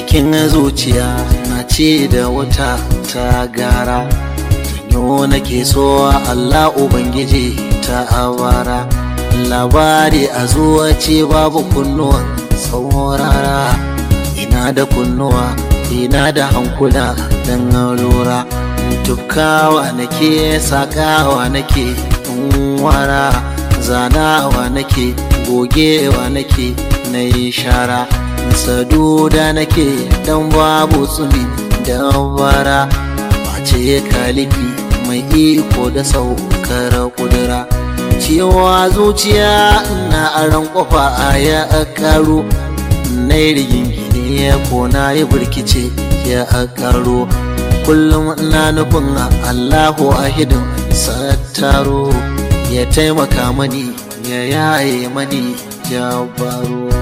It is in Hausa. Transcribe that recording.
cikin zuciya na ce da wata ta gara tanyo nake so Allah Ubangiji ta abara labari a zuwa ce babu kunnuwa saurara ina da kunnuwa ina da hankula don lura tufkawa nake sakawa nake wara zanawa nake gogewa nake na yi shara saduda nake dan babu tsumi da bara ce kalifi mai iko da saukar kudura cewa zuciya na aran kofa a ya karo na yi rigingine ko na yi birkice ya karo kullum na nufin allahu ahidin sattaro ya taimaka mani ya yaye mani jabaru